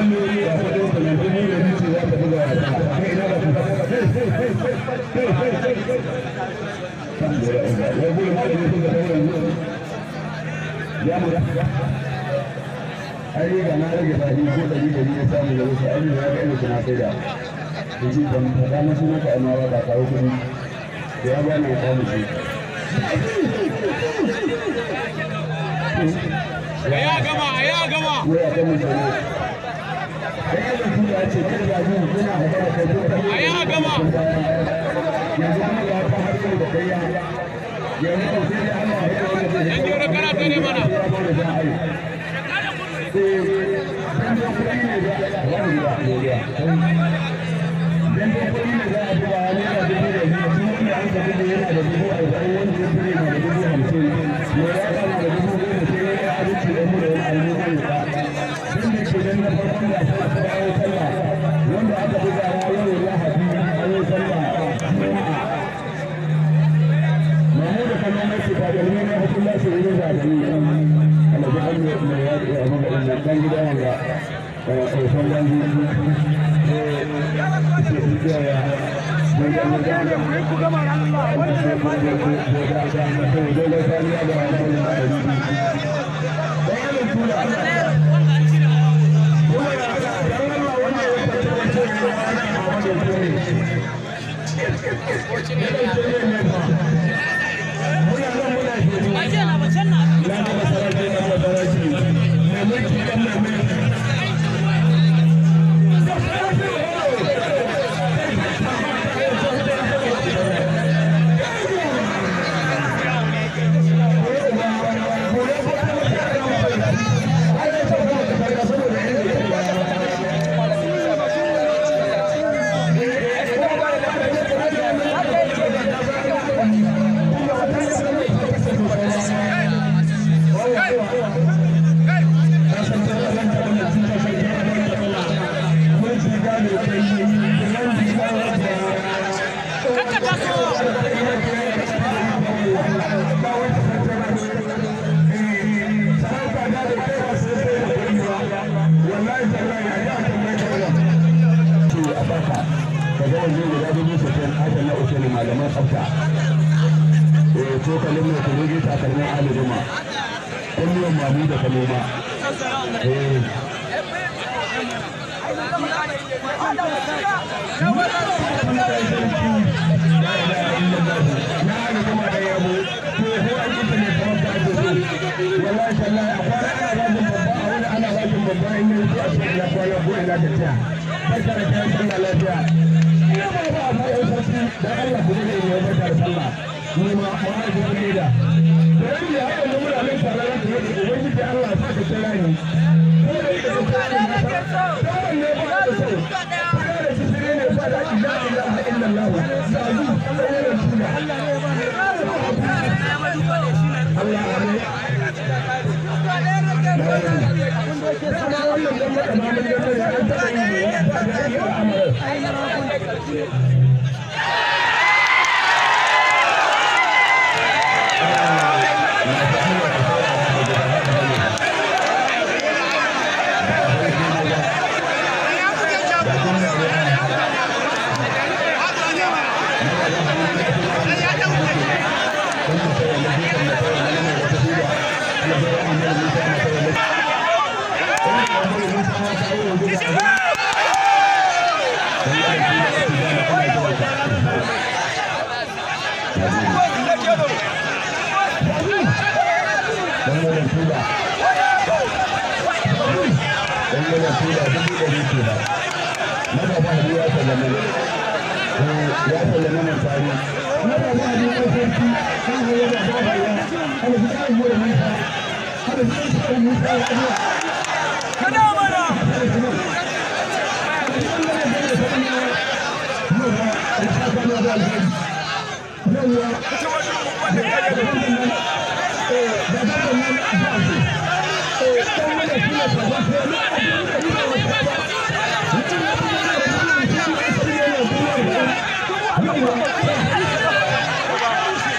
ai ga na rage fadi ko dari dari ya samu da wasu ai ya ga ina na sai da yace ban fada musu maka amma ba ka kawo kuɗi da ya bani ya kawo shi ya gama ya gama ko ya ga mun sani ai ya ku ya ce kada ya ji kuna hada da kai ko a ya gama yanzu kuma ya ta har da kai ya yanzu ko sai Allah ya yi wannan yan jiro kana tare mana wanda aka buga yau lahadi an yi sallah juma'a mahmudu kallon mace ta da wani hukun lasu wurin zaɓi Allah ya hanyar mai ya ɗaya a magaɗin nan ɗan gida wanga ƙarshen gangi ke fito ya mai da mai da da mai ku gama Allah wanda sai ku da ku da da da to dole sai ya da wannan da da ni bayanin tura Allah ya ga dan Allah wannan ya fata ce ne muna nan muna shi malaman tsafta cokalin mai kulogi takalmin alirima kullum mamu da kaloma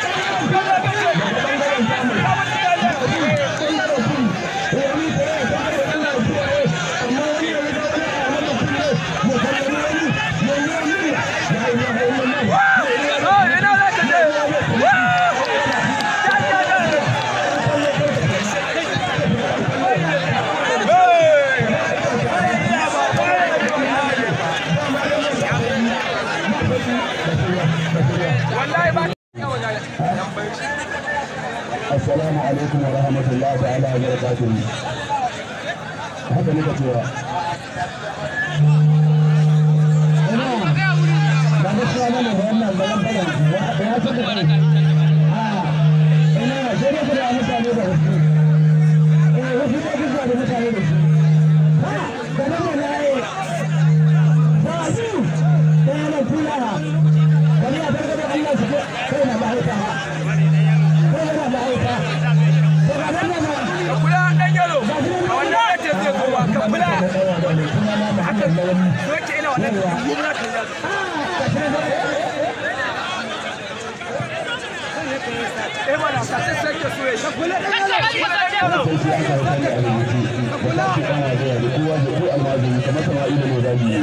Thank you. alaikum wa rahmatullahi ta'ala wa barakatuh haka nika cewa ba da shi ne wannan bayan bayan ya ce da kai a ina sai da kuma mutane da wasu eh wasu da kuma da mutane da shi ha da nan ne ai ba su da yana kula bari a barka da Allah su kai na mahaifa kai na mahaifa to ga nan ne kula dan yalo a wannan yace zai zo ba ka kula haka soke ina wannan gumna kan yalo eh mana ka sai sai ke soye ka kula dan yalo kula dan yalo sai aka yi sani a rubuce kula ki ana zuwa da kowa da ko almajiri kamar sama'ilu ne da biyu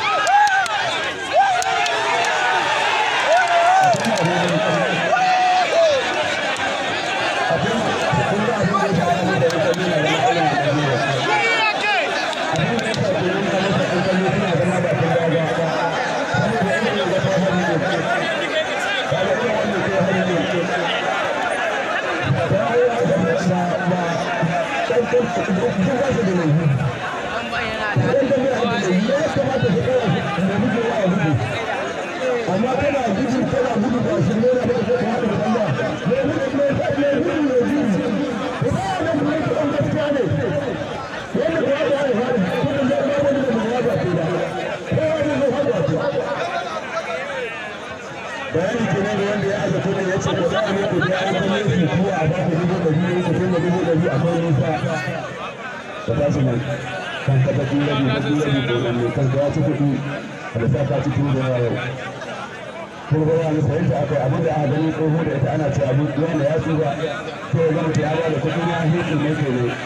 amma kana gudu kana gudu ba shi ne da kake kana da Allah ne gudu ne ka ne gudu ne gudu ko ba ne ne ko an gaskiya ne wanda ba ya yi har gudun da ba wani da ba ya ce da ko wani ne har ya ce bayani ke nan wanda ya aza kudin ya ce ko za a ne ku ya yi kuma su kuwa a ba ku dubu ɗari ne ku tunda dubu ɗari a kan nisa ka tashi nan kan ka tafi rabi na biyu rabi ko nan ne kan ka ya ci kuɗi da sa ka ci kuɗi da yawa yau kun ga wani sayin da aka yi abin da aka gani tsoho da ita ana cewa abin wanda ya tsuba to ya gama ya ba da kuɗi na hikin ne ke ne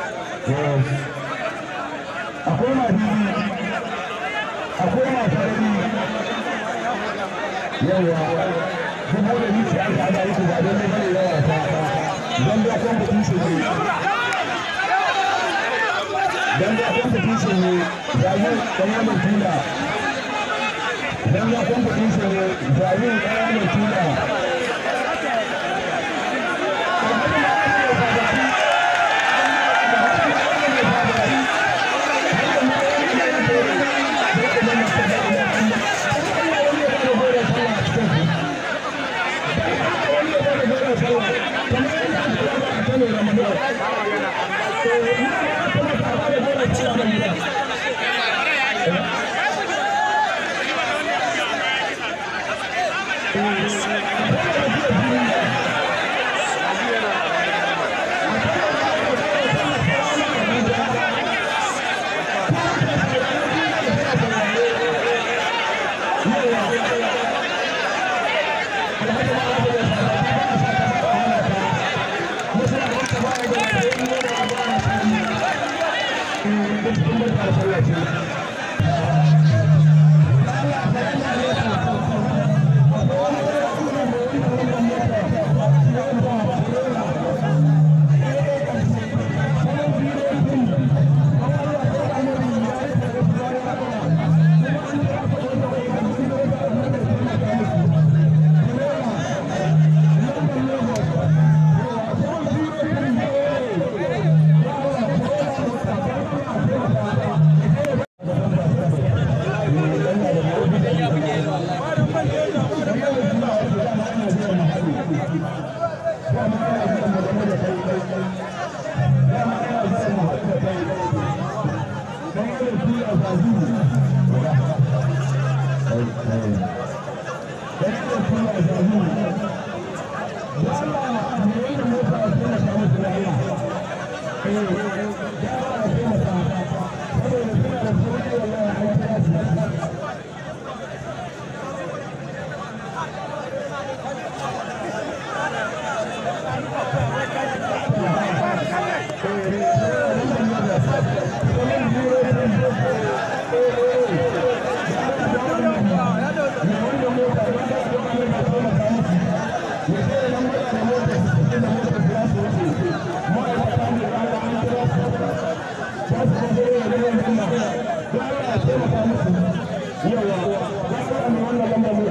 akwai ma bibi akwai ma sarari yawa dubu da ni ce aka hada muku ba don ne bane yawa ta don da competition ne don da competition ne zazu kamar mai tula dan ya competition ne zazu kamar mai tula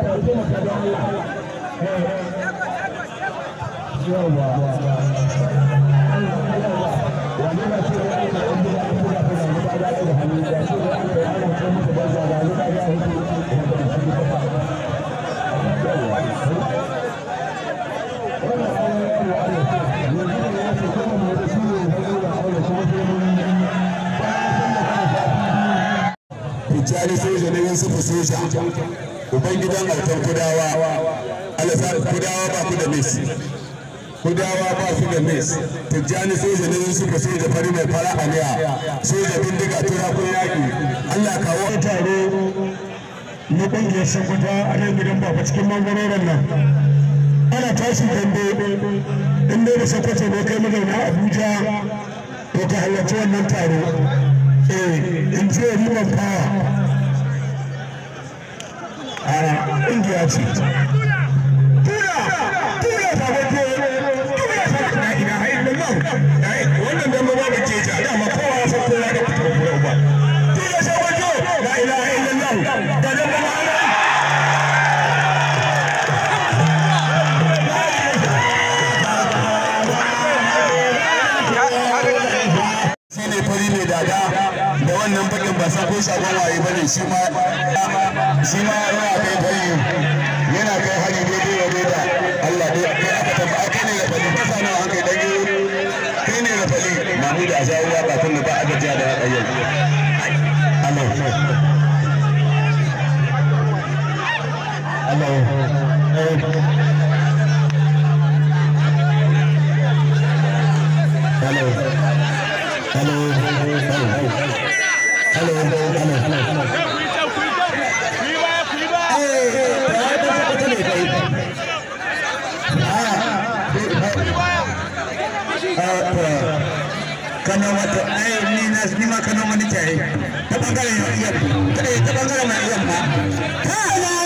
yawa tijjani soja na yusufu soja ubangidan autan kudawa alasar kudawa ba ku da mis kudawa ba su da mis tijjani soja na yusufu soja fari mai fara aniya soja bindiga turakun yaƙi allah kawo taro na ƙungiyar sakwata a nan gidan baba cikin mangarorin nan ana tashi dambe in dai da sakwato ne kai mazauna abuja to ka halarci wannan taro eh in ce riman fawa a ƙungiya ce tura tura ta wato tura ta na ina hain da nan wannan dambe ba da ke ja dama kowa ya san kowa da fitar ba tura ta wato la ilaha illallah da dambe ba shine fari mai dada da wannan bakin ba san ko shagon waye bane shi ma shi ma yana kai fari yana kai hari daidai wa daida Allah dai kai aka tambaya kai ne da fali kasa nawa an kai dan yi kai ne da fali Mahmud a jawo wa ba tunda ba a gajiya da waka yau Allah Hello. Hello. Hello. Hello. Hello. Hello. Kano wato ai ni na ni ma Kano ma nake ai ta bangaren yamma ta bangaren mai yamma